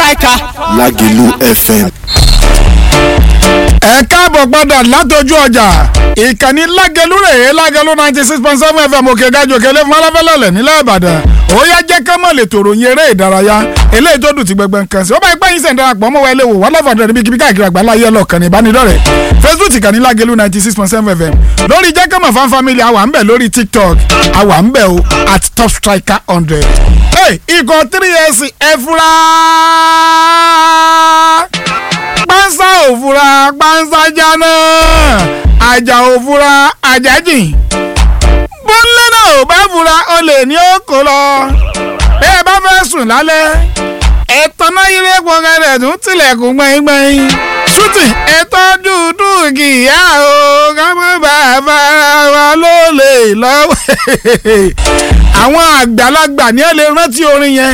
striker. Lágìlú FM. ẹ káàbọ̀ padà látọjú ọjà ìkànnì lágẹlú rèé lágẹlú ninety six point seven fm òkè gajù òkèlè fún aláfẹ́lẹ́lẹ̀ nílẹ̀ ìbàdàn ó yá jẹ́ ká mọ̀ lè tòrò yin eré ìdárayá eléyìí tó dùn ti gbẹgbẹ nǹkan sí ó bá ipá yín sẹ̀ ń darapọ̀ mọ́ wa ilé wò wọ́n lọ́fọ̀ọ́ dẹ̀ níbi kíbi káàkiri àgbáńlá ayé ọlọ́ọ̀kan ní ìbánidọ́rẹ̀ facebook ìkànnì lágẹlú ninety six point seven fm lórí jẹ́ ká mọ̀ fan family àwa ń bẹ̀ lórí tiktok àwa ń bẹ̀ o at top striker hundred hey ikọ̀ three years ẹ fura pánsá òfura pánsá jáná àjà òfura àjájìn bọ́lẹ́ náà ò bá fura o lè ní òkò lọ bí ẹ bá fẹ́ sùn lálẹ́ ẹ̀tọ́ náà yílé pọ̀nkẹ́rẹ́ tún tilẹ̀kùn gbẹ̀ngbẹ̀ng shooting ẹ̀tọ́ dúdú kìíyà o kámọ́ bàbá wa ló lè lọ́wọ́ àwọn àgbàlagbà ní ẹ lè rántí orin yẹn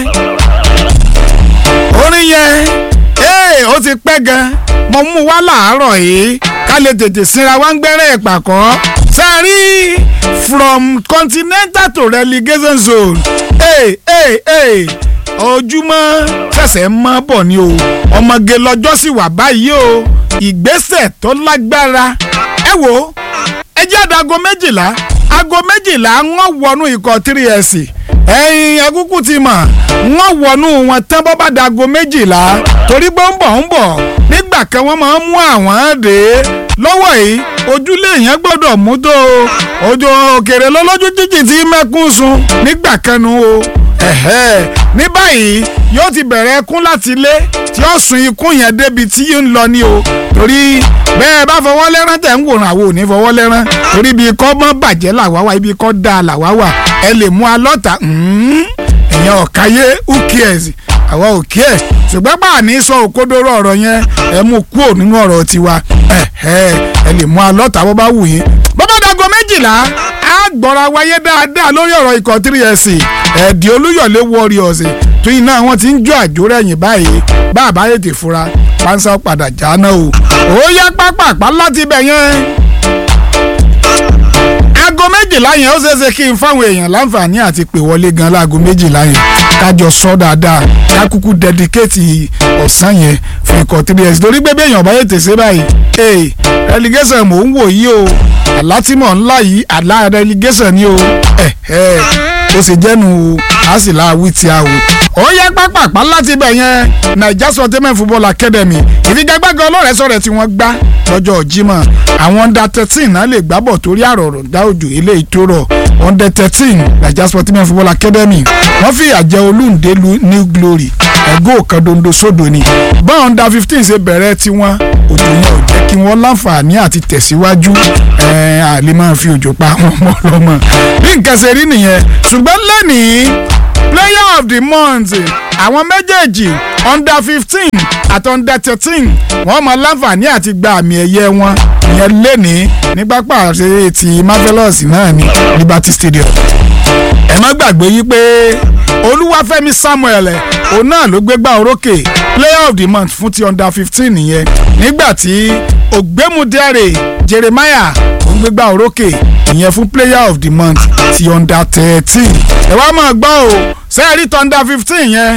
orin yẹn ee ó ti pẹ́ gan mo mú wá làárọ̀ yìí ká lè tètè sinra wá ń gbẹ́rẹ́ ìpàkọ́ sẹ́rí from continental to relegation zone ee ee ee ojúmọ́ ṣẹ̀ṣẹ̀ mọ́ bọ̀ ni o ọmọge lọ́jọ́ sì wà báyìí o ìgbésẹ̀ tó lágbára ẹ wo ẹ jẹ́ àdàgọ́ méjìlá aago méjìlá wọ́n wọnú ikọ̀ three s ẹ̀yin ẹkúkú ti mọ̀ wọ́n wọnú wọn tán bọ́ bá dago méjìlá torí pé ń bọ̀ ń bọ̀ nígbà kan wọ́n máa ń mú àwọn dé lọ́wọ́ yìí ojúlé yẹn gbọ́dọ̀ mú tó o ojú òkèrè lọ́lọ́jú jíjì tí mẹ́kún sun nígbà kan nu o ẹ̀hẹ́ ní báyìí yóò ti bẹ̀rẹ̀ ẹkún láti ilé tí ó sun ikún yẹn débi tí ń lọ ní o torí bẹ́ẹ̀ bá fọwọ́ lẹ́rán tẹ̀ ń wòran àwọn ò ní fọwọ́ lẹ́rán torí ibi kọ́ mọ́ bàjẹ́ làwa wà ibi kọ́ da làwa wà ẹ lè mú alọ́ta èèyàn ọ̀káyé who cares àwa ò kí ẹ̀ ṣùgbọ́n bá a ní sọ òkodoro ọ̀rọ̀ yẹn ẹ mú kúrò nínú ọ̀rọ̀ tiwa ẹ lè mú alọ́ta bó bá wù yín bọ́bá dago méjìlá á gbọ́ra wáyé dáadáa lórí ọ̀rọ̀ ikọ̀ 3SC ẹ̀ẹ́dì olúyọ̀lé warriors tó iná wọn ti ń jó àjò rẹ̀yìn báyìí bá a bá yètè fura pánsá padà jáná o ó yá pápápá láti bẹ̀ yẹn aago méjìlá yẹn ó ṣeéṣe kí n fáwọn èèyàn láǹfààní àti pè wọlé gan láago méjìlá yẹn kájọ sọ dáadáa ká kúkú dẹdikéètì ọ̀sán yẹn fún ikọ̀ 3S torí pé bí èèyàn bá yètè ṣe báyìí ee relegation mò ń wò yí o àlátìmọ̀ ńlá yìí àlá relegation ni o ẹ̀ ẹ̀ ó ṣe jẹ́nu o a sì la wí tí a o. ó yẹ pápápá láti bẹ̀ yẹn naija sọtẹ́mẹ̀ football academy ìfigagbága ọlọ́rẹ̀ẹ́sọ̀rẹ̀ tí wọ́n gbá lọ́jọ́ Jímọ̀ àwọn under thirteen náà lè gbábọ̀ torí àròrò dá òjò eléyìí tó rọ̀ under thirteen naija sọtẹ́mẹ̀ football academy wọ́n fìyà jẹ olúǹde new glory ẹ̀gọ́ kan dondo sódò ni bá under fifteen ṣe bẹ̀rẹ̀ tiwọn òjò yẹn ò jẹ́ kí wọ́n láǹfààní àti tẹ̀síwájú àlè máa fi òjò pa àwọn ọmọ ọlọ́mọ bí nǹkan ṣe rí nìyẹn ṣùgbọ́n lẹ́nìí player of the month àwọn méjèèjì under fifteen àti under thirteen wọ́n mọ láǹfààní àti gba àmì ẹ̀yẹ wọn ìyẹn lẹ́nìí ní pápá àṣeyẹ ti marvelous náà ní liberty stadium ẹ má gbàgbé yí pé olúwàfẹ́mi samuel òun náà ló gbégbá orókè player of the month fún ti under fifteen nìyẹn nígbà tí ògbémudẹ́rẹ̀ jeremiah òun gbégbá orókè ìyẹn fún player of the month ti under thirteen ẹ wá máa gbọ́ o sẹ́ẹ̀rí tó under fifteen yẹn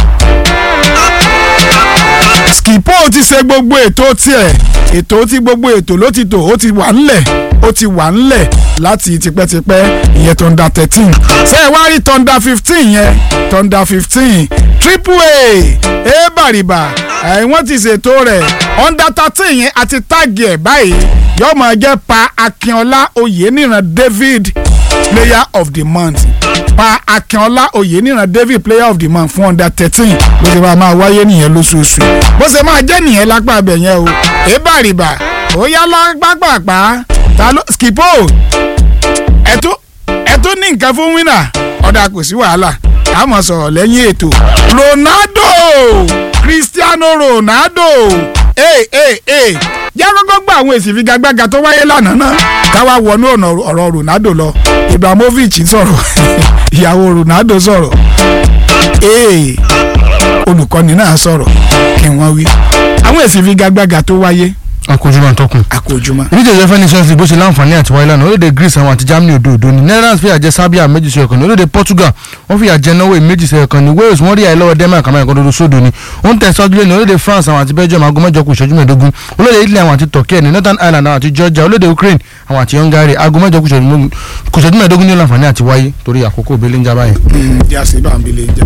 skipo ti ṣe gbogbo ètò tiẹ̀ ètò tí gbogbo ètò ló ti tò ó ti wà ńlẹ̀ ó ti wà ńlẹ̀ láti tipẹ́tipẹ́ ìyẹn tọ́ndà thirteen ṣé ẹ wá rí tọ́ndà fifteen yẹn tọ́ndà fifteen triple a ẹ bàrìbà ẹ wọ́n ti ṣètò rẹ̀ under thirteen yẹn àti táàgì ẹ̀ báyìí yóò máa jẹ́ pa akínọlá oyèníran david player of the month pa akínọlá oyèníran david player of the month fún under thirteen bó ṣe máa máa wáyé nìyẹn lóṣooṣù bó ṣe máa jẹ́ nìyẹn lápá abẹ yẹn o ẹ bàrìbà ó yá lápápàpá ta ló skipo ẹtú ẹtú ní nǹkan fún wínà ọ̀dà kò sí wàhálà a máa sọ̀rọ̀ lẹ́yìn ètò ronaldo cristiano ronaldo ee ee ee jẹ́ kọ́kọ́ gba àwọn èsì figagbága tó wáyé lánàá náà káwá wọnú ọ̀nà ọ̀rọ̀ ronaldo lọ ibrahimovic sọ̀rọ̀ ìyàwó ronaldo sọ̀rọ̀ ee olùkọ́ni náà sọ̀rọ̀ kí wọ́n wí àwọn èsì figagbága tó wáyé akójúmọ́ àtọkùn. àkójúmọ́. ìdíje ìjọba nations league bó ṣe láǹfààní àti wáyé lánàá orílẹ̀-èdè greece àwọn àti germany òdo òdo ni netherlands fìyà jẹ serbia méjì sí ọ̀kan ní orílẹ̀-èdè portugal wọ́n fìyà jẹ norway méjì sí ọ̀kan ní wales wọ́n rí àìlọ́wọ́ denmark àmọ́ ẹ̀kọ́ dodo sódò ni ó ń tẹ̀síwájú lé ní orílẹ̀-èdè france àwọn àti belgium aago mẹ́jọ kù ìṣẹ́jú mẹ́ẹ̀ẹ́dógún orílẹ̀-èdè italy àwọn àti turkey ní northern ireland àwọn àti georgia orílẹ̀-èdè ukraine àwọn àti hungary aago mẹ́jọ kù ìṣẹ́jú mẹ́ẹ̀ẹ́dógún ní láǹfààní àti wáyé torí àkókò òbí lẹ́ńjà báyìí. jáse bá ń bilé jà.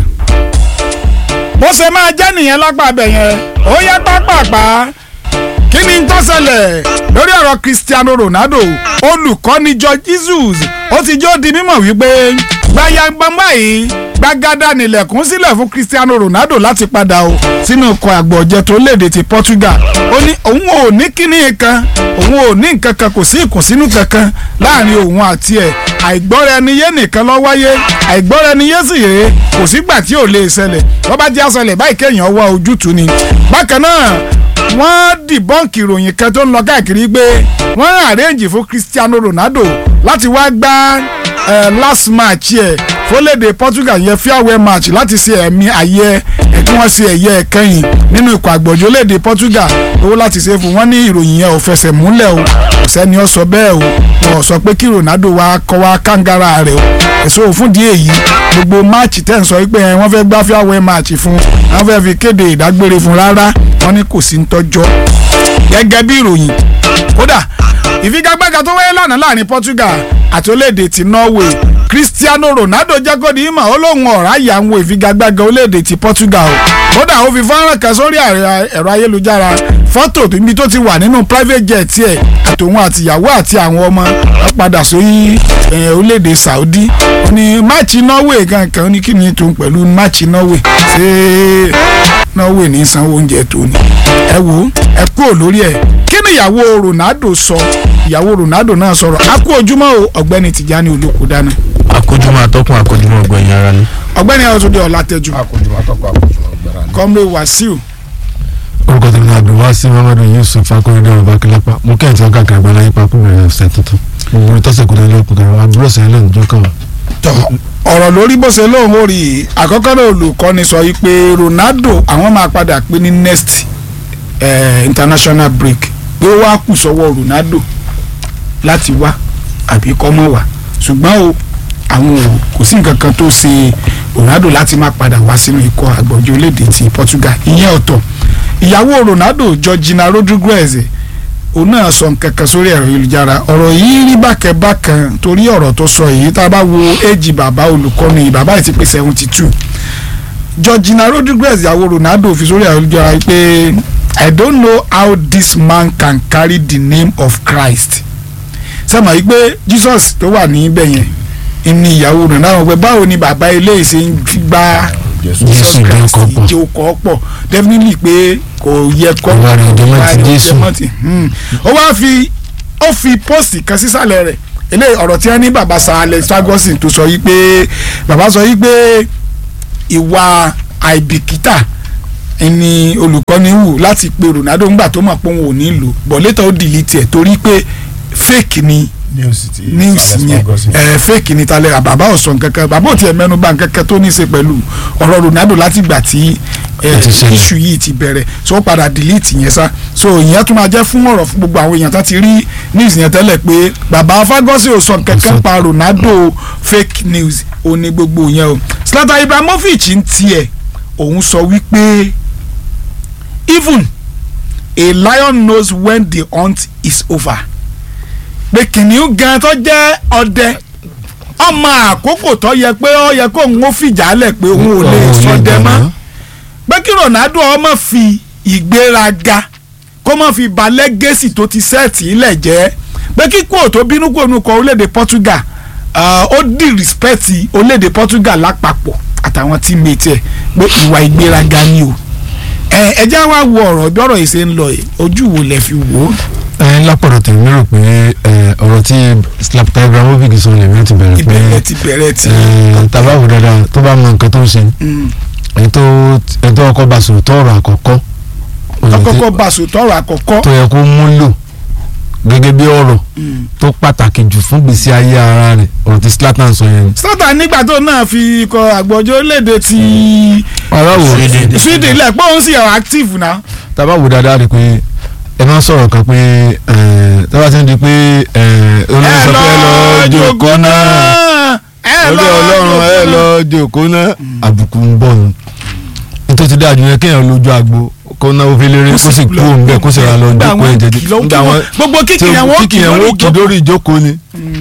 bó ṣe máa jẹ́ nìyẹn lápá abẹ yẹn ó yẹ pápápá kí ni tó ṣẹlẹ̀ lórí ọ̀rọ̀ cristiano ronaldo olùkọ́ni george jesus ó ti jó di mímọ̀ wípé gbayagbọ́ngbà yìí gbàgádà nílẹ̀kùn sílẹ̀ fún cristiano ronaldo láti padà o sínú ikọ̀ àgbọ̀jẹ̀ tó léde ti portugal ó ní òun ò ní kíní kan òun ò ní nǹkan kan kò sí ìkùnsínú kankan láàrin òun àti ẹ̀ àìgbọ́ra ẹni yé nìkan ló wáyé àìgbọ́ra ẹni yé sì rèé kò sígbà tí ò lè ṣẹlẹ̀ wọ́n bá jẹ́ àṣẹlẹ̀ báyìí kéèyàn wá ojútùú ni bákan náà wọ́n dìbọ́ǹkì ìròyìn kan tó ń lọ káàkiri pé wọ́n àrẹ́ǹjì fún cristiano ronaldo láti wá gbá last match ẹ̀ fólédè portugal yẹn farewell match láti ṣe ẹ̀mí ayẹ ẹ̀ kí wọ́n ṣe ẹ̀yẹ ẹ̀kẹyìn nínú ikọ̀ àgbọ̀jọ́ lédè portugal owó láti ṣe fún wọn ní ìròyìn yẹn ò fẹsẹ̀ múlẹ̀ o kò sẹ́ni ó sọ bẹ́ẹ̀ o wọn ò sọ pé kí ronaldo wá kọ́ wá kángára rẹ̀ o ẹ̀sọ́ òfin díẹ̀ yìí gbogbo máàcì tẹ̀ ń sọ pé wọ́n fẹ́ gbá farewell match fún wọ́n fẹ́ fi kéde ìdágbére fún rárá wọ́n ní kò sí ń tọ́jọ́ gẹ́gẹ́ bí ìròyìn kódà ìfigagbága tó wáyé lánàá láàrin Portugal àti orílẹ̀-èdè ti Norway Cristiano Ronaldo jẹ́ kó di ìmọ̀ ó lóun ọ̀rá yà ń wo ìfigagbága orílẹ̀-èdè ti Portugal o kódà ó fi fọ́nrán kan sórí ẹ̀rọ ayélujára fọ́tò ibi tó ti wà nínú private jet ẹ̀ àtòun àtìyàwó àti àwọn ọmọ wọn padà sórí orílẹ̀-èdè Saudi ó ní máàcì Norway kankan ó ní kí ni tòun pẹ̀lú máàcì Norway ṣé Norway ní sanwó oúnjẹ tó ní ẹ wo ẹ kúrò lórí ẹ kí ni ìyàwó Ronaldo sọ ìyàwó Ronaldo náà sọ̀rọ̀ a kú ojúmọ́ o ọ̀gbẹ́ni Tìjání Olóko dáná. akójúmọ́ àtọkùn akójúmọ́ ọgbẹ̀yìn ara ni. ọ̀gbẹ́ni Ọ̀túndé Ọlátẹ́jú akójúmọ́ àtọkùn akójúmọ́ ọgbẹ̀rẹ̀ ara ni. kọ́mrẹ́ Wàsíù orúkọ tèmi náà abdulwasi muhammadu yusuf akóredé ọba kílápá mo kẹ́hìn tí wọ́n káàkiri àgbàlá yípa kó bẹ̀rẹ̀ ọ̀sẹ̀ tuntun gbogbo ìtọ́sẹ̀ kò lè kó kẹrẹ àbúrò sẹ́yìn lẹ́nu tó kàn wá. tọ ọ̀rọ̀ lórí bó ṣe lóun ó rí i àkọ́kọ́ náà olùkọ́ni sọ yìí pé Ronaldo àwọn máa padà pé ní next eh, international break pé ó wá kù sọ́wọ́ Ronaldo láti wá àbí kọ́ mọ́ wá ṣùgbọ́n o àwọn ò kò sí nǹkan kan tó ṣe Ronaldo láti má padà wá sínú ikọ̀ àgbọ̀jọ́ orílẹ̀-èdè ti Portugal ìyẹn ọ̀tọ̀ ìyàwó Ronaldo Georgina Rodriguez òun náà sọ nǹkan kan sórí ẹ̀rọ ayélujára ọ̀rọ̀ yìí rí bákẹ́bákan torí ọ̀rọ̀ tó sọ yìí tá a bá wo éjì bàbá olùkọ́ni bàbá yìí ti pé seventy two Georgina Rodriguez ìyàwó Ronaldo fi sórí ẹ̀rọ ayélujára pé I don't know how this man can carry the name of Christ sẹ́mi àyí pé Jesus tó wà níbẹ̀ yẹn ní ìyàwó Ronaldo pé báwo ni bàbá eléyìí ṣe ń gbá Jésù Jesus ìjọ Christ ọkọ̀ pọ̀. ìjẹ ọkọ̀ pọ̀ definitely pé kò yẹ kọ́ Ìwà rẹ̀ ọjọ́ mọ́ ti ìwà rẹ̀ Jésù. ọjọ́ mọ́ ti, hmm. ó wá fi ó fi póòsì kan sísàlẹ̀ rẹ̀ eléyìí ọ̀rọ̀ tí wọ́n ní bàbá Sir Alex Ferguson tó sọ yìí pé bàbá sọ yìí pé ìwà àìbìkítà ni olùkọ́ni wù láti pe Ronaldo ńgbà tó mọ̀ pé òun ò ní lò bọ̀ létà ó delete ẹ̀ torí pé fake ni news ti news yẹn ẹ fake ni talẹ bàbá ò sọ nǹkankan bàbá ò tiẹ̀ mẹ́nu bà nǹkankan tó ní í ṣe pẹ̀lú ọ̀rọ̀ Ronaldo láti gbà tí ẹ Ó ti ṣẹlẹ̀. issue yìí ti bẹ̀rẹ̀ so ó padà delete yẹn sá so ìyẹn tún máa jẹ́ fún ọ̀rọ̀ fún gbogbo àwọn èèyàn tó ti rí news yẹn tẹ́lẹ̀ pé bàbá Ferguson ò sọ nǹkankan sọ. pa Ronaldo fake news ò ní gbogbo yẹn o Zlatan Ibrahimovic ń tiẹ̀ òun sọ wípé even a lion knows when the hunt is over pé kìnìún gan tó jẹ́ ọdẹ ọmọ àkókò tó yẹ pé ó yẹ kó òun ó fìjà lẹ̀ pé òun ò lè ṣọdẹ mọ́ pé kí Ronaldo ọmọ fi ìgbéraga kó má fi ba lẹ́gẹ́sì tó ti sẹ́ẹ̀tì ilẹ̀ jẹ́ pé kíkú ò tó bínú kó nu kọ orílẹ̀-èdè Portugal ah, ó di respect orílẹ̀-èdè Portugal lápapọ̀ àtàwọn teammate ẹ̀ pé ìwà ìgbéraga ni o ẹ ẹ já wá wo ọ̀rọ̀ bí ọ̀rọ̀ yìí ṣe ń lọ yìí ojú wo lẹ fi wò ó. ẹ lápọ̀dọ̀ tèmi rò pé ẹ, ọ̀rọ̀ tí Zlatan Ibrahimovic sọ lèmi ti bẹ̀rẹ̀ pé ìbẹ̀rẹ̀ ti bẹ̀rẹ̀ ti. ẹ, tàbáwò dáadáa tó bá mọ nǹkan tó ń ṣe Mm. èyí tó èyí tó ọkọ̀ bá sòrò tó ọ̀rọ̀ àkọ́kọ́ ọ̀nà tí- àkọ́kọ́ bá sòtọ́ ọ̀rọ̀ àkọ́kọ́. tó yẹ kó múlò gẹ́gẹ́ bí ọ̀rọ̀ Mm. tó pàtàkì jù fún gbèsè ayé ara rẹ̀ ọ̀rọ̀ tí Zlatan sọ yẹn ni. Zlatan nígbà tó náà fi ikọ̀ àgbọ̀jọ́ léde ti ọ̀rọ̀ wò Sweden lẹ̀ pé òun sì ẹ̀ active náà. tàbáwò dáadáa rí pé ẹ máa ń sọ̀rọ̀ kan pé tọ́ba ti ń di pé olórí sọ pé ẹ lọ jókòó náà ẹ lórí ọlọ́run ẹ lọ jókòó náà àbùkù ń bọ̀ nù nítorí ti dájú yẹn kéèyàn lójú agbo kó náwó fi lérè kó sì kú òun bẹ́ẹ̀ kó sì ra lọ jókòó ẹ̀ jẹjẹ nígbà wọn gbogbo kíkì yẹn wọ́n kíkì yẹn wọ́n kì lórí ìjókòó ni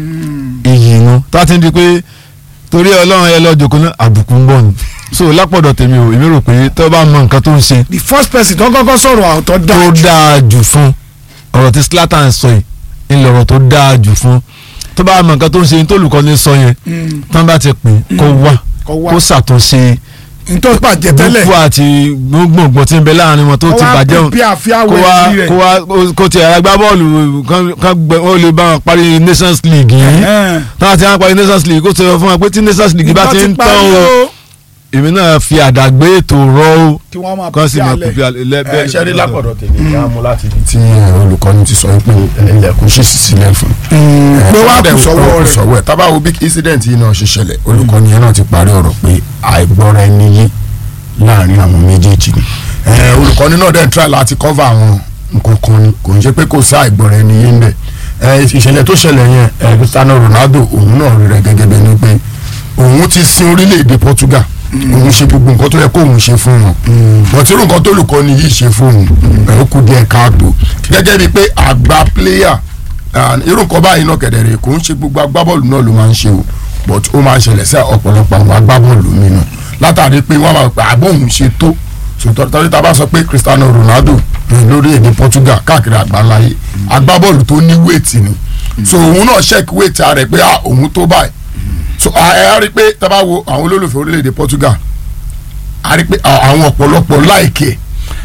iyì nu tọ́ba ti ń di pé torí ọlọ́run ẹ lọ jókòó náà àbùkù ń bọ̀ nù so lápọ̀dọ̀ tèmi ò èmi rò pé tó bá mọ nǹkan tó ń ṣe the first person tó kọ́kọ́ sọ̀rọ̀ àwòtọ́ tó dáa jù dáa jù fún ọ̀rọ̀ tí Zlatan sọ yìí ń lọ̀rọ̀ tó dáa jù fún tó bá mọ nǹkan tó ń ṣe ní tó olùkọ́ni sọ yẹn tán bá ti pè é kó wá kọ́ wá kó ṣàtúnṣe nítorí bàjẹ́ tẹ́lẹ̀ gbogbo àti gbogbogbò tí ń bẹ láàrin wọn tó ti bàjẹ́ òun bí àfíà kó wá wẹ̀ kó wá kó tiẹ̀ agbá bọ́ọ̀lù kan- kan gbẹ ó lè bá wọn parí Nations League yìí táwọn ti wọn parí Nations League kó sọ fún wa pé tí Nations League bá ti ń tán o èmi náà fi àdàgbé ètò rọ o kí wọ́n máa kán sì máa alẹ́. kú bí alẹ́ ẹ ṣe rí lápọ̀dọ̀ tèmi ní amú láti ibi tí olùkọ́ni ti sọ pé ilẹ̀kùn ṣì sí sílẹ̀ fún pé wàá kù sọ́wọ́ rẹ̀ sọ́wọ́ ẹ̀ tábà wo bí incident yìí náà ṣe ṣẹlẹ̀ olùkọ́ni yẹn náà ti parí ọ̀rọ̀ pé àìgbọ́ra ẹni yé láàrin àwọn méjèèjì ni Eh, olùkọ́ni náà dẹ̀ ń try láti cover àwọn nǹkan kan ni kò ń ṣe pé kò sí àìgbọ́ra ẹni yé ń bẹ̀ Eh, ìṣẹ̀lẹ̀ tó ṣẹlẹ̀ yẹn eh, Cristiano Ronaldo òun náà rí rẹ̀ gẹ́gẹ́ bẹ́ẹ̀ ni pé òun ti sin orílẹ̀-èdè Portugal òun ṣe gbogbo nǹkan tó yẹ kó òun ṣe fún wọn bọ̀tí irú nǹkan tó olùkọ́ni yìí ṣe fún òun ẹ̀ ó kú díẹ̀ káàtó gẹ́gẹ́ bíi pé àgbà player and irú nǹkan báyìí náà kẹ̀dẹ̀rẹ̀ kò ń ṣe gbogbo agbábọ́ọ̀lù náà ló máa ń ṣe o but ó máa ń ṣẹlẹ̀ sí ọ̀pọ̀lọpọ̀ àwọn agbábọ́ọ̀lù mi náà látàrí pé wọ́n máa pa àbọ̀ òun ṣe tó sòtọ́ tọ́jú tá a bá sọ pé Cristiano Ronaldo eh, lórí èdè Portugal káàkiri àgbáńláyé agbábọ́ọ̀lù tó ní wéètì ni so òun náà check wéètì ara rẹ̀ pé ah òun tó báyìí so a ẹ á rí i pé tá a bá wo àwọn olólùfẹ́ orílẹ̀-èdè Portugal a rí i pé à- àwọn ọ̀pọ̀lọpọ̀ láìkè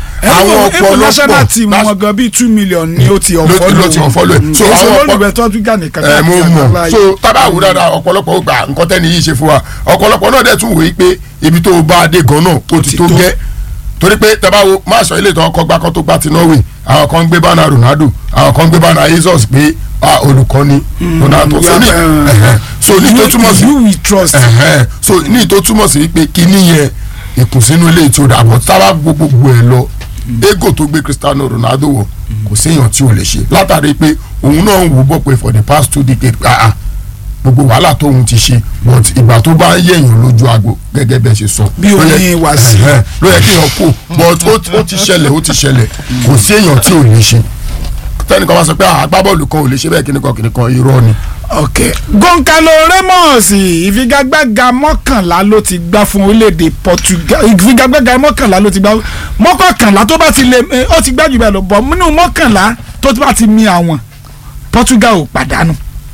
àwọn ọ̀pọ̀lọpọ̀ national team wọn gan bíi two million ni ó ti ọ̀fọ́ ló ti unfollow ẹ̀. so So àwọn àwọn ọ̀pọ̀- olùbẹ̀ tó tún gànì kankan ẹ mo àti mọ àgbáńlá so yìí. tábà wò dáadáa ọ̀pọ̀lọpọ̀ ó gba nǹkan tẹ́ni yìí ṣe fún wa ọ̀pọ̀lọpọ̀ náà dẹ̀ tún wòye pé ibi tó o bá a dé gan náà ó ti tó gẹ́ torí pé tábà wo má sọ ilé ìtàn ọkọ̀ gbá kan tó gbá ti Norway àwọn kan ń gbé bánà Ronaldo àwọn kan ń gbé bánà Jesus pé ah, olùkọ́ni Ronaldo so ní yeah, ẹ̀hẹ̀, so ní tó túmọ̀ sí you we trust. ẹ̀hẹ̀, so ní tó túmọ̀ sí pé kíní yẹn ìkùnsínú ilé tí ó dà bọ̀ tábà gbogbo ẹ̀ lọ ego tó gbé Cristiano Ronaldo wọ̀ kò séèyàn tí ò lè ṣe látàrí pé òun náà ń wò bọ̀ pé for the past two decades ah ah gbogbo wàhálà tóun ti ṣe but ìgbà tó bá ń yẹ̀yàn lójú agbo gẹ́gẹ́ bẹ́ẹ̀ ṣe sọ. Bí ló yẹ- oní Wàsíù. ẹ̀hẹ́, ló yẹ kí èèyàn kú but ó- ó ti ṣẹlẹ̀ ó ti ṣẹlẹ̀ kò sí èèyàn tí ò lè ṣe tẹ́nìkan bá sọ pé ah, agbábọ́ọ̀lù kan ò lè ṣe bẹ́ẹ̀ kíníkan kíníkan irọ́ ni. ok goncalo ramos ìfigagbága mọ́kànlá ló ti gbá fún orílẹ̀-èdè portugal ìfigagbága mọ́kànlá ló ti gbá mọ́kànlá tó bá ti lè eh, ó ti gbá jù bẹ́ẹ̀ lọ bọ̀ nínú mọ́kànlá tó bá ti mi àwọn portugal ò pàdánù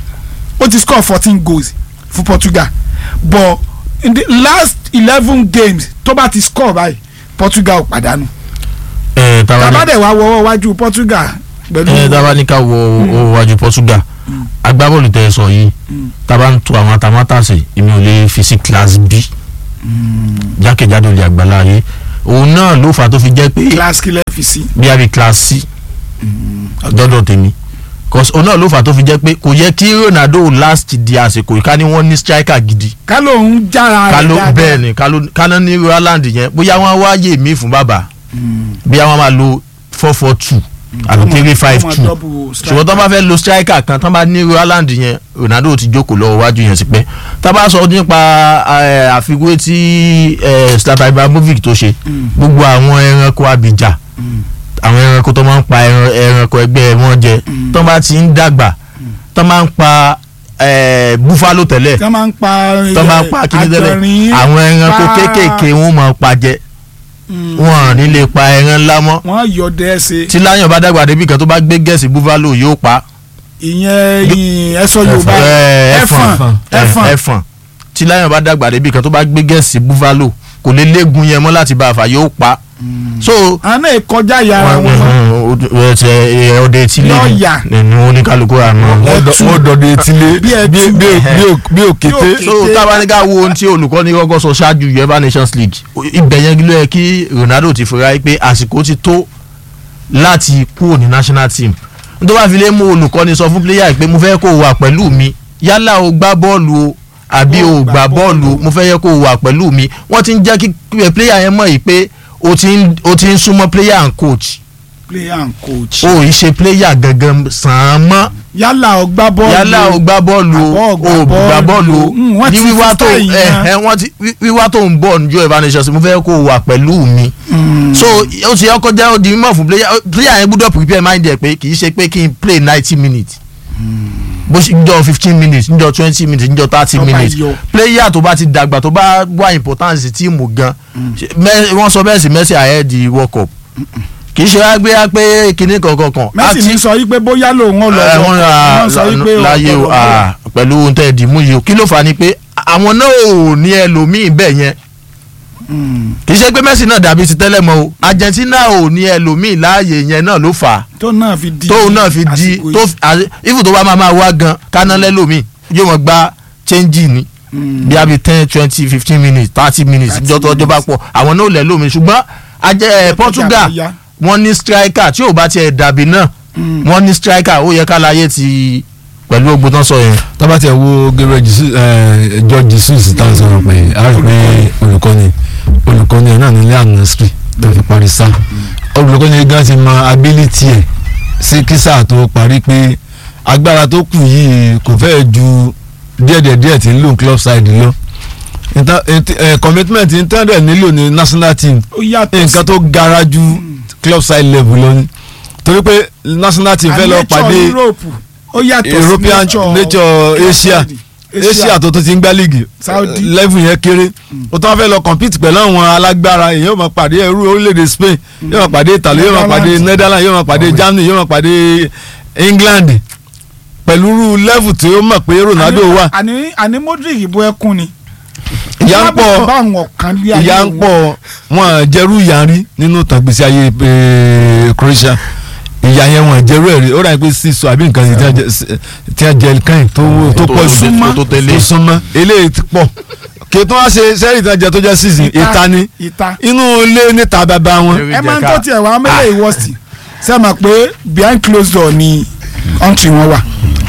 ó ti score fourteen goals fún portugal but in the last eleven games tó bá ti score báyìí portugal ò pàdánù ẹ tàbá tàbádẹ̀ wá wọ́wọ́ wájú portugal pẹ̀lú ẹ tàbá ní ká wo owó wájú Portugal agbábọ́ọ̀lù tẹ́ ẹ sọ yìí tàbá ń tu àwọn atamátàsé èmi ò lè fi sí class B jákèjádò lè àgbàlá ayé òun náà ló fà á tó fi jẹ́ pé class killer fi sí. bí a bí class C dọ́dọ̀ tèmi cause òun náà ló fà á tó fi jẹ́ pé kò yẹ kí Ronaldo last di àsìkò ká ní wọ́n ní striker gidi ká ló ń jára ká rẹ̀ ló dáadáa. bẹ́ẹ̀ ni ká ló ká ló ní Roland yẹn bóyá wọ́n á wáyé mi fún bàbá bóyá wọ́n máa lo four four two àbí three five Ọmọ two double striker. ṣùgbọ́n tó bá fẹ́ lo striker kan tó bá ní Roland yẹn Ronaldo ti jókòó lọ́wọ́ wájú yẹn sí pẹ́ tá a bá sọ nípa eh, àfiwé tí eh, Zlatan Ibrahimovic tó ṣe gbogbo àwọn ẹranko abìjà àwọn ẹranko tó máa ń pa ẹran- ẹranko ẹgbẹ́ wọn jẹ tó bá ti ń dàgbà tó máa ń pa eh, buffalo tẹ́lẹ̀ tí wọ́n máa ń pa tó máa ń pa kíní tẹ́lẹ̀ àgbọ̀nrín, àwọn ẹranko pa- kéékèèké wọn máa pa jẹ Mm. wọn ò ní lè pa ẹran ńlá mọ́ wọ́n yọ dẹ́sẹ̀ tí láyàn bá dàgbà débi kan tó bá gbé gẹ̀ẹ́sì buffalo yóò pa ìyẹn ìyìn ẹ̀sọ́ yorùbá Eh, ẹ̀fọ̀n Eh, ẹ̀fọ̀n ẹ̀fọ̀n tí láyàn bá dàgbà débi kan tó bá gbé gẹ̀ẹ́sì buffalo kò lè léegun yẹn mọ́ láti bá a fà yóò pa so àwọn náà kọjá yàrá wọn ọdẹ etílé Lọ́ọ̀yà. nínú oníkálukú àná Ẹtù. wọ́n dọ̀dọ̀ etílé Bí ẹtù. bí- bí- bí ò- bí òkété Bí so Kété. tábà ní ká wo ohun tí olùkọ́ni kọ́kọ́ sọ ṣáájú uefa nations league ibẹ̀ yẹn ló yẹ kí ronaldo ti fura yìí pé àsìkò ti tó láti kúrò ní national team nítorí wàá fi lè mú olùkọ́ni sọ fún player yìí pé mo fẹ́ kó o wà pẹ̀lú mi yálà o gbá bọ́ọ̀lù o àbí o gbá bọ́ọ̀lù o mo fẹ́ yẹ kó o wà pẹ̀lú mi wọ́n ti ń jẹ́ kí player yẹn mọ̀ yìí pé o ti ń o ti ń súnmọ́ player and coach player and coach. o ì ṣe player gangan sàn án mọ́ yálà o gbá bọ́ọ̀lù yálà o gbá bọ́ọ̀lù o àbọ̀ o gbá bọ́ọ̀lù o Mm, wọ́n ní ti wíwá fi tó style ẹ yẹn. ẹ wọ́n ti wí- wíwá tó ń bọ̀ níjọ́ ìbánisọ̀ sí mo fẹ́ kó o wà pẹ̀lú mi so ó ti ọkọ jẹ́ di mímọ̀ fún player player yẹn gbọ́dọ̀ prepare mind ẹ̀ pé kì í ṣe pé kí n play ninety minutes bó ṣe njọ fifteen minutes njọ twenty minutes njọ thirty Tó bá minutes yọ. player tó bá ti dàgbà tó bá wá importance tíìmù gan ṣe- Mẹ- wọ́n sọ bẹ́ẹ̀ sí Messi ahead the World Cup kì í ṣe wá gbé wá pé kinní kankan kan Messi Àti- ní sọ yí pé bóyá lòun ò lọ ẹ, lọ wọ́n ra wọ́n sọ yí pé láyé o ọ̀pọ̀lọpọ̀- ah, pẹ̀lú ohun tẹ́ ẹ dì mú yìí o kí ló fà á ni pé àwọn náà ò ní ẹlòmíì bẹ́ẹ̀ yẹn kì í ṣe pé Messi náà dàbí ti tẹ́lẹ̀ mọ́ o Argentina ò ní ẹlòmíì láàyè yẹn náà ló fà á tó náà fi di tóun náà fi di àsìkò tó yìí. fi- àti- if tó bá máa máa wá gan káná lẹ́lòmíì yóò mọ̀ gba change ni bí a bí ten twenty fifteen minutes thirty minutes 30 ìjọ tó ọjọ́ bá pọ̀ àwọn náà ò lẹ́lòmíì ṣùgbọ́n ajẹ́ ẹ̀ Portugal bóyá. wọ́n ní striker tí ò bá tiẹ̀ dàbí náà wọ́n ní striker ó yẹ ká láyé ti pẹ̀lú ogun tán sọ yẹn. tábà tí ẹ wo Gabriel Jesus ẹ George Jesus tá a sọ̀rọ̀ pé a rí pé olùkọ́ni olùkọ́ni ẹ̀ náà ní ilé ànásírì tó fi parí sá olùkọ́ni gan ti mọ ability ẹ̀ sí kísà tó parí pé agbára tó kù yìí kò fẹ́ ju díẹ̀díẹ̀díẹ̀ tí ń lò club side lọ Inter- int- eh, commitment intended nílò ní national team ó yàtọ̀ nǹkan tó gara ju club side level lọ ni torí pé national team fẹ́ lọ nature pàdé Europe ó yàtọ̀ sí European nature Asia Asia tó tó ti ń gbá league Saudi. eh, level yẹn kéré o tó wá fẹ́ lọ compete pẹ̀lú àwọn alágbára èyí yóò máa pàdé ẹrú orílẹ̀-èdè Spain yóò máa pàdé Italy yóò máa pàdé Netherlands. Netherlands yóò máa pàdé Germany yóò máa pàdé England pẹ̀lú irú level tí ó mọ̀ pé Ronaldo wà àní àní Modric ìbò ẹkún ni ìyá ń pọ̀ bá àwọn kan lé ayé ìyá ń wọn. pọ̀ wọn jẹ́rú ìyá rí nínú tàgbésí ayé eh, Croatia ìyá yẹn wọn jẹ́rú ẹ̀ rí ó rà pé sísọ àbí nǹkan yìí tí wọ́n jẹ- tí wọ́n jẹ káyìn tó tó pọ̀ jù súnmọ́. tó tẹ̀lé. tó súnmọ́ eléyìí ti pọ̀ kí tó wá ṣe sẹ́yìn tí wọ́n jẹ tó jẹ́ season ìta ni ìta inú ilé níta bàbá wọn ẹ máa ń tó tiẹ̀ wá mẹ́lẹ̀ ìwọ́sì ṣe mọ̀ pé behind closed door ni country wọn wà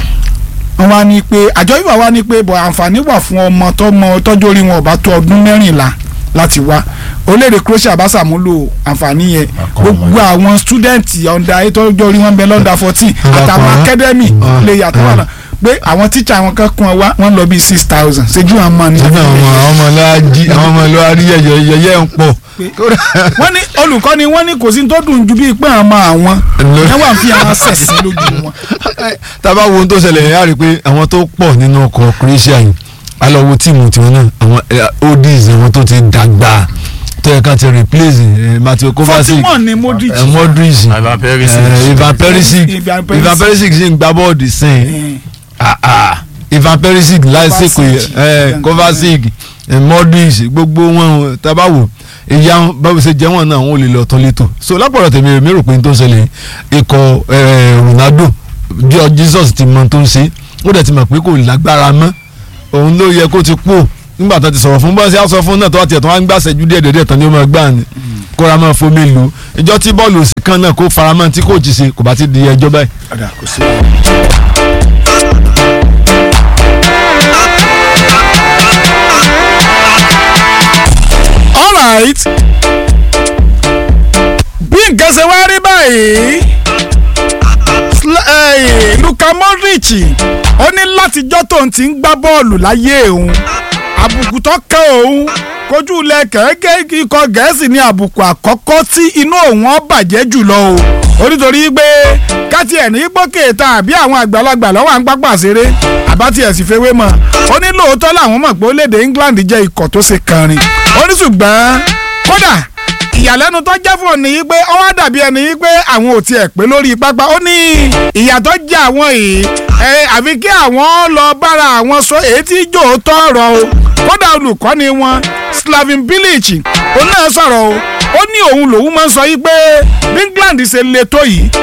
wọ́n wá ní pé àjọ ìwà wá ní pé bọ̀ àǹfààní wà fún ọmọ tọmọ tọ́jú orí wọn ò bá tó ọdún mẹ́rìnlá láti wá orílẹ̀-èdè Croatia bá ṣàmúlò àǹfààní yẹn gbogbo àwọn student under eight tọ́jú orí wọn bẹ lọ́ndà fourteen àtàwọn academy lè yàtọ̀ wà náà pé àwọn tíṣà àwọn kan kún ọ wá wọ́n lọ bí six thousand ṣéjú àwọn ọmọ ní. sọ́dọ̀ àwọn ọmọ láàjí àwọn ọmọ lọ́wọ́ rí yẹ̀yẹ́ ń pọ̀ wọ́n ní olùkọ́ ni wọ́n ní kò sí tó dùn ju bíi pé àwọn àwọn Ló- yẹn wà fi àwọn sẹ̀sìn lójú wọn. tábà wo ohun tó ṣẹlẹ̀ yẹn á rí i pé àwọn tó pọ̀ nínú ọkọ̀ Croatia yìí a lọ wo tíìmù tiwọn náà àwọn eh, oldies àwọn tó ti dàgbà tó yẹ ká ti replace eh, Mateo Kovacic forty one ni Modric. eh, Modric Ivan Perisic. eh, Ivan Perisic Ivan Perisic. Ivan Perisic sì ń gbá bọ́ọ̀dì sẹ́yìn Eh, ah ah Ivan Perisic láìsèkò Kovacic. ẹ Kovacic ẹ Modric gbogbo wọn tábà wò ìyá báwo ṣe jẹ́ wọn náà wọn ò lè lọ tán létò so lápọ̀lọ̀ tèmi mi rò pé n tó ń ṣẹlẹ̀ ikọ̀ eh, Ronaldo jọ Jesus ti mọ tó ń ṣe ó dẹ̀ ti mọ̀ pé kò lágbára mọ́ òun ló yẹ kó ti kú nígbà tó ti sọ̀rọ̀ fún bọ́sẹ̀ á sọ fún náà tó wá tiẹ̀ tó wá ń gbàṣẹ́ ju díẹ̀ díẹ̀ tán ni ó máa gbà ní kóra máa fomi lu ìjọ tí bọ́ọ̀lù òsì kan náà kó faramọ́ tí kò jí ṣe kò bá ti di ẹjọ́ báyìí. ọ̀dà kò sí. alright bí nǹkan ṣe wá rí báyìí Sla- eh, Luka Modric ó ní látijọ́ tóun ti ń gbá bọ́ọ̀lù láyé òun àbùkù tó kàn òun kojú ilẹ̀ kẹ̀kẹ́ ikọ̀ gẹ̀ẹ́sì ní àbùkù àkọ́kọ́ tí inú òun ó bàjẹ́ jùlọ o ó nítorí pé káti ẹ̀ ní gbókè ta àbí àwọn àgbàlagbà lọ́wọ́ à ń pápá ṣeré àbátí ẹ̀ sì fewé mọ́ ó ní lóòótọ́ làwọn mọ̀ pé orílẹ̀-èdè England jẹ́ ikọ̀ tó ṣe kànrin ó ní ṣùgbọ́n kódà ìyàlẹ́nu tó jẹ́ fún òní yìí pé ó wá dàbí ẹni yìí pé àwọn ò tiẹ̀ pé lórí pápá ó ní ìyà tó jẹ́ àwọn yìí ẹ àfi kí àwọn lọ bára àwọn sọ èyí tí jò tọrọ o kódà olùkọ́ni wọn Slaven Bilic òun náà sọ̀rọ̀ o ó ní òun lòun máa ń sọ yìí pé bí England ṣe le tó yìí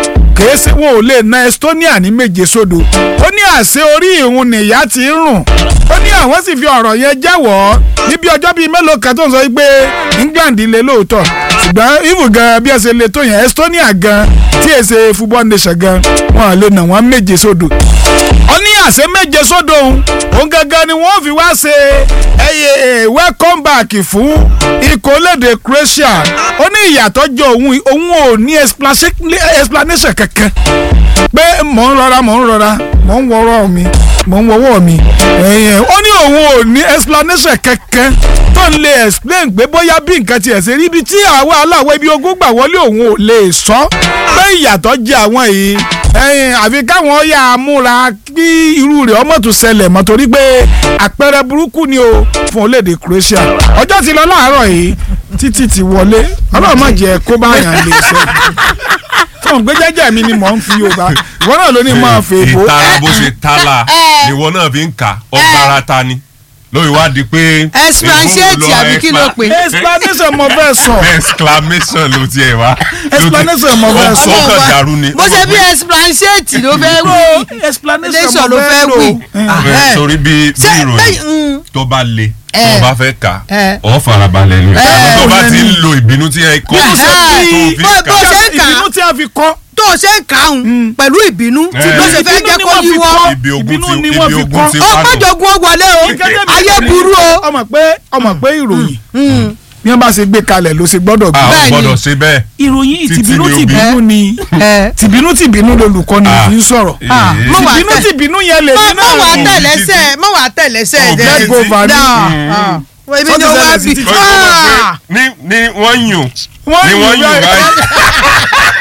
kìí ṣe wọn ò lè na Estonia ní méje sódò ó ní àṣẹ orí ìhun nìyá ti ń rùn ó ní àwọn sì fi ọ̀rọ̀ yẹn jẹ́wọ́ níbi ọjọ́ bíi mélòó kan tó ń sọ pé England lè lóòótọ́ ṣùgbọ́n even gan bí ẹ ṣe lè tó yẹn Estonia gan tí ẹ ṣe football nation gan wọn lè nà wọ́n méje sódò ó ní àṣẹ méje sódò òun òun gangan ni wọ́n fi wá ṣe ẹyẹ welcome back fún ikọ̀ lédè Croatia ó ní ìyàtọ̀ jọ òun òun ò ní explanation kankan pé mò ń rọra mò ń rọra mò ń wọrọ mi mò ń wọwọ mi ó ní òun ò ní explanation kankan tó ń lè explain pé bóyá bí nǹkan tiẹ̀ ṣe rí ibi tí àwa aláwọ̀ ibi ogún gbà wọlé òun ò lè sọ pé ìyàtọ̀ jẹ àwọn yìí ẹyin àfi káwọn yà á múra kí irú rẹ̀ ọmọ tún ṣẹlẹ̀ mọ́ torí pé àpẹẹrẹ burúkú ni o fún orílẹ̀-èdè Croatia ọjọ́ ti lọ láàárọ̀ yìí títí ti wọlé ọlọ́run má jẹ́ kó bá yàn lè ṣe fún gbé jẹ́jẹ́ mi ni mò ń fi Yorùbá ìwọ náà ló ní máa fè bó. ìtara bó ṣe tálà ìwọ náà fi ń kà ọgbàrá ta ni lórí wá di pé. explanation àbí kí ló pè. explanation mo fẹ́ sọ. exclamation ló tiẹ̀ wá. explanation mo fẹ́ sọ. ó kàn dàrú ni. bó ṣe bí explanation ló fẹ́ wí. explanation ló fẹ́ wí. sórí bí bí ìròyìn tó bá le tó bá fẹ́ kà ọ́ farabalẹ̀ ni tó bá ti ń lo ìbínú tí ẹ kọ́ tó fi bó kà ṣe ń kà ìbínú tí a fi kọ́. tó o ṣe ń kà ń pẹ̀lú ìbínú tí ló ṣe fẹ́ jẹ́ kó yíwọ́ ibi ogun ìbínú ti ni ibi wọ́n fi ogun kọ́. ti ó wá nù. pàjọgún ó wọlé o ayé burú o. ọmọ pé ọmọ pé ìròyìn bí wọ́n bá ṣe gbé kalẹ̀ ló ṣe gbọ́dọ̀ gbé. a ò Bẹ́ẹ̀ni. gbọ́dọ̀ ṣe bẹ́ẹ̀. ìròyìn Títí tìbínú ni òbí. tìbínú ni ẹ tìbínú tìbínú lolùkọ́ni Ah. fi ń sọ̀rọ̀ Ah, Èé. mo wà tìbínú tẹ̀- tìbínú yẹn lè mọ ní mọ wà náà. tẹ̀lẹ́sẹ̀ mọ wà tẹ̀lẹ́sẹ̀ Oh, jẹ́ get go over Dá, it. ah. èmi Ó ni ti ó wá ṣẹlẹ̀ bí sí ti- Kọ́ ìjọba pé ní ní wọ́n yùn Wọ́n ní yùn wọ́n yùn báyìí. báyìí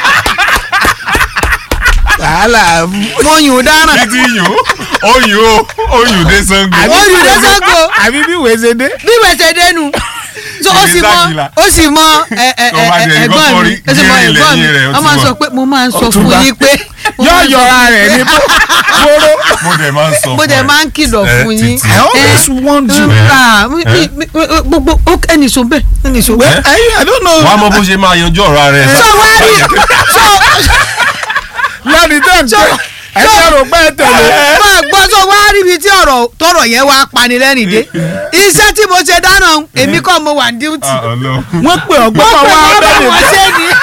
wàhálà mo yùn dáràn títí yùn ó yùn ó ó yùn dé Ṣàngó. ó yùn lọ́sọ̀gbọ̀ àbí bí wèé ṣe dé. bí wẹ̀sẹ̀ dénú so ó sì mọ Ìrìnsàkìlà. ó sì mọ ẹ ẹ Tó bá ẹ jẹ́ ẹ̀gbọ́n ìkọ́kọ́ mi rí ó sì mọ gírí ẹ̀gbọ́n mi lẹ́yìn rẹ̀, ó wọ́n ti máa mọ̀. sọ pé mo máa ń sọ fún Ọ̀túnba. yín pé mo yọ máa ń sọ- yọra rẹ̀ ní kóró. mo dẹ̀ máa ń sọ mo fún dẹ̀ ẹ. máa ń kìlọ̀ Eh, fún yín. títí. I always want you. Ah, mi- mi- mi- gbogbo ó- ẹnì sọ bẹ́ẹ̀ ẹnì sọ bẹ́ẹ̀. I, I don't know. wàá mọ bó ṣe máa yanjú ọ̀rọ̀ rẹ̀. sọ wá rí sọ lẹ́ni tẹ́ ń tẹ́ ẹ jẹ́ rò pé ẹ tẹ̀lé. máa gbọ́ sọ wá rí ibi tí ọ̀rọ̀ tọrọ yẹn wá panilẹ́rìn dé iṣẹ́ tí mo ṣe dáná èmi kọ́ mo wà ní díútì. wọ́n pè ọ́ gbọ́ wọ́n pè wá wọ́n bá bẹ́ẹ̀ wọ́n ṣe ni.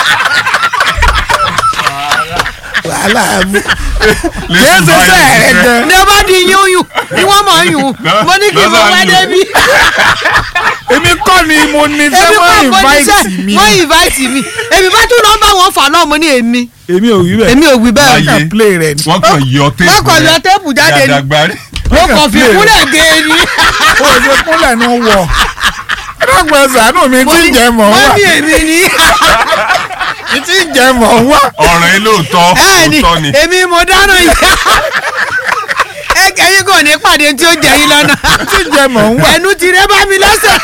wàhálà mú. kìí ṣe sẹ́ ẹ̀ gan. ní ọba di yún yún ni wọ́n mọ̀ ń yún mo ní kí n fọ wá débi. èmi kọ́ ni mo ní èmi sẹ́ kọ́ wọ́n mo ní invite sẹ́ mi. wọ́n invite mi èmi bá tún nọ́mbà wọn fà náà mo ní èmi èmi ò wí bẹ́ẹ̀. èmi ò wí bẹ́ẹ̀ Láyé. kàn play rẹ̀ ni. wọ́n kàn yọ téèpù wọ́n kàn yọ téèpù jáde ni Yàdàgbárí. mo kàn fi kúlẹ̀ gé e ni. ó ṣe kúnlẹ̀ ní wọ̀. ẹ̀dọ́gbọ̀n ṣàánú mi mo tí ní ń jẹ mọ̀ wọ́n wá. ní èmi ni. mi tí ń jẹ mọ̀ wá. ọ̀rọ̀ yìí lóòótọ́ ẹ ní lóòótọ́ ni. èmi mo dáná yìí. ẹ kẹ́yìn kò ní pàdé tí ó jẹ yín lọ́nà. tí ń jẹ mọ̀ wá. ẹnu ti rẹ bá mi lọ́sẹ̀.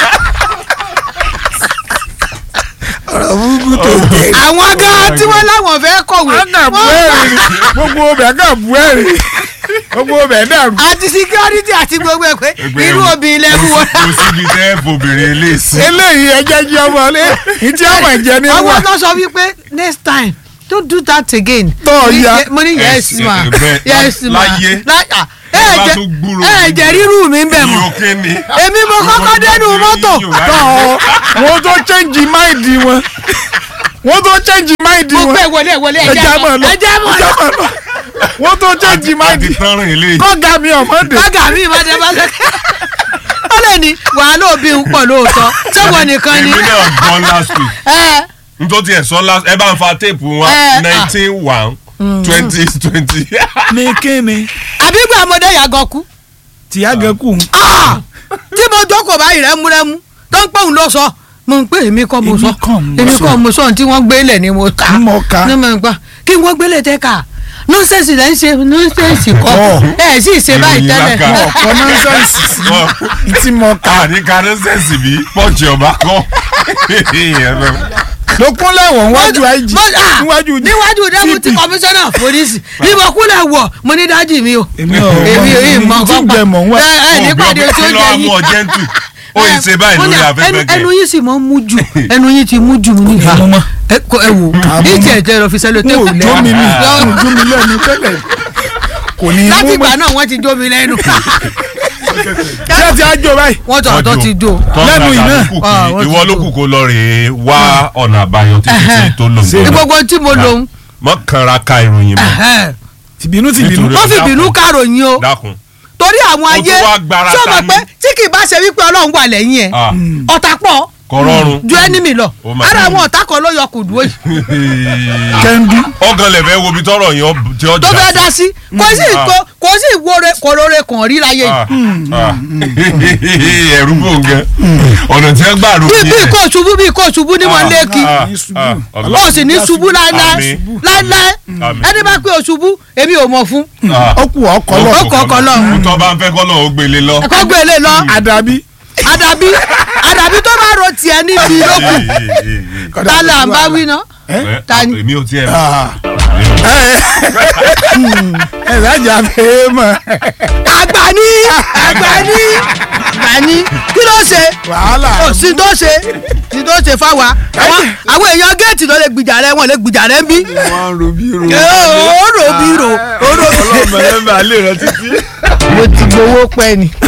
ọ̀rọ̀ burúkú tó jẹ́. àwọn gan tí wọ́n láwọn fẹ́ kọ̀wé. wọ́n kà bú ẹ̀rì ni gbogbo ọbẹ̀ kà bú ẹ̀rì gbogbo ọbẹ̀ dàrú. àti security àti gbogbo ẹ̀ pé irú obìnrin lẹ́nu wọn. kò síbi tẹ́ obìnrin lè sí. eléyìí ẹjẹ jí ọmọ lé ìtí ọmọ ìjẹ ní wà. àwọn tó sọ wípé next time don't do that again. Tọ́ Mo ní ya. ye- mo ní yes Ẹ- ma ẹ- bẹ́ẹ̀, yes ma láyé. Lá- ah, ẹ Ẹ bá jẹ tún gbúròó ẹ mi. jẹ rírù mi ń bẹ̀ mọ́ ìyókè ni. èmi mo kọ́kọ́ dénú mọ́tò tọ́ ọ wọ́n tó change máìdì wọn wọ́n tó change máìdì mo wọn gbé wọlé wọlé ẹja ẹja mọ̀ mọ̀ lọ ẹja mọ̀ ẹja mọ̀ lọ wọ́n tó change máìdì àti tánrìn eléyìí. kọ́gà mi ọ̀mọ́dé bága mi ìbá dé bá ṣe ó lè ní wàhálà òbí ń pọ̀ lóòótọ́ sẹ́wọ̀n nìkan ni èmi náà gbọ́ last week ẹ nítorí ẹ̀ sọ last ẹ bá ń fa téèpù wa Ẹ, ah. nineteen one twenty twenty. ní kíni àbí gbà ọmọdé yàgò kú tìyá gẹ kù Ah! tí mo jókòó báyìí rẹ́múrẹ́mú tó ń pòun ló sọ mo ń pè èmi kọ́ mo Èmi sọ kọ́ mo èmi sọ. kọ́ mo sọ tí wọ́n gbélé ni mo kà Ń mọ ká. ní mo gbà kí wọ́n gbélé tẹ́ ká nọ́sẹ̀sì lẹ́ ń ṣe nọ́sẹ̀sì kọ́ Ọ̀. ẹ̀ sì ṣe báyìí Ìròyìn tẹ́lẹ̀ lákà. ọkọ nọ́ńsẹ̀nsì sí ìtì mọ ká àní kárẹ́sẹ̀sì bí pọ́ǹchì ọba kọ́. ló kúnlẹ̀ wọ̀ níwájú IG Mo- ah, níwájú níwájú deputy TP. commissioner police bí mo kúlẹ̀ wọ̀ mo ní dájú mi o èmi ò èmi ò yìí mọ tí ń jẹ mọ̀ wá. ẹ ẹ nípàdé tó kí ló jẹ wá mú yín ọ jẹ́ntù ó yìí ṣe báyìí Ó ní lórí à, afẹ́fẹ́ ẹnu- kẹ́. ẹnu yín sì mọ mú jù ẹnu yín ti mú jù ní ìhà mú mọ́. ẹ kò ẹ wò mú ìtì mọ́. ẹ̀jẹ̀ lọ fi sẹ́lẹ̀ n ò tẹ́kù jó mi ní lẹ́nu n ò jó mi lẹ́nu tẹ́lẹ̀ kò ní í láti mú ìgbà mọ́ náà wọ́n ti jó mi lẹ́nu ṣé ẹ ti á jó báyìí wọ́n tọ̀ ọ̀tọ̀ ti jó Lẹ́nu iná. Ah, wọ́n ti ìwọ ló jó. kù kó lọ rèé wá ọ̀nà àbáyọ títí tí tó lò ń ní gbogbo tí mo lòun mọ́ kanra ka ìròyìn mọ́ tìbínú tìbínú Nítorí- wọ́n fi bínú káròyìn o dákun torí àwọn Ó ayé tún wá gbára tí o mọ̀ ta pé ní. tí kì í bá ṣe wípé ọlọ́run wà lẹ́yìn ẹ̀ Ah, ọ̀tá pọ̀ kò rọrùn ju ẹnìmí lọ Oh my ara God. àwọn ọ̀tá kan ló yọ kùdú yìí kẹ́ndú ọgàn lẹ̀fẹ̀ wo bí tọrọ yẹn ọ- tí ó tó fẹ́ jà dá sí kò sí Ah. kò- kò sí ìwúre kòrore kan rí láyé yìí Ah, ah. ẹ̀rú bò ń gan ọ̀nà tí wọ́n gbà rò bí ní bí ẹ̀. kò ṣubú bí kò ṣubú ní wọn léèkì Ah, ní ṣubú. ah, ó Ọlọ́run. sì ní ṣubú láéláé Àmín. láéláé Àmín. ẹni bá pé o ṣubú èmi ò mọ̀ fún Ah. ó kù ọkọ lọ Ó kọ̀ ọkọ̀ lọ. tó bá ń fẹ́ kọ́ lọ́ọ́ ó gbélé lọ. ẹ̀kọ́ gbé lé lọ àdàbí àdàbí àdàbí tó bá ro tiẹ̀ níbi lókù ta là ń bá wí ná ta ni? èmi ò tiẹ̀ ẹ sájà fẹ́ mọ̀ àgbà ní àgbà ní àgbà ní kí ló ṣe wàhálà kò sí tó ṣe sí tó ṣe fáwa àwọn àwọn èèyàn géètì ló lè gbìjà rẹ wọn lè gbìjà rẹ ń bí wọ́n ń ro bí ro. ó rò bí rò ó rò bí ọlọ́mọ ẹ̀ máa lè rẹ títí. mo ti gbowó pẹ́ ni.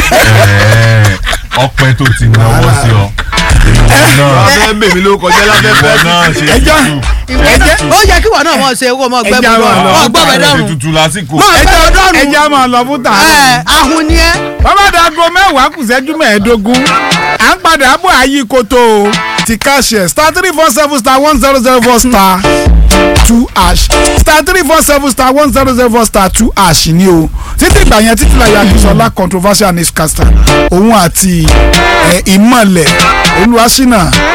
ọpẹ́ tó ti náwó sí ọ. ìwọ náà abẹ́ bèmí ló kọjá lábẹ́ ìwọ fẹ́. náà ṣe ẹjọ́ tutù. ó yẹ kí wọn náà mọ̀ ṣe kó mọ̀ gbẹ́ Ẹja mi máa lọ. lọ gbọ́ bẹ̀ ṣe dọ́rùn tutù lásìkò. mọ̀ gbẹ́ mi dọ́rùn ẹjọ́ máa lọ fún tààrà. ẹ̀ ahun ni ẹ́ bàbá dago mẹ́wàá kù ṣẹ́jú mẹ́ẹ̀ẹ́dógún à ń padà bọ̀ ayé koto o ti káṣẹ̀ star three four seven star one zero zero four star two ash star three four seven star one zero zero four star two ash ni o títí ìgbà yẹn títí láyé akínsọlá controversial newscaster òun àti ẹ, ìmọ̀lẹ̀ olúwaṣínà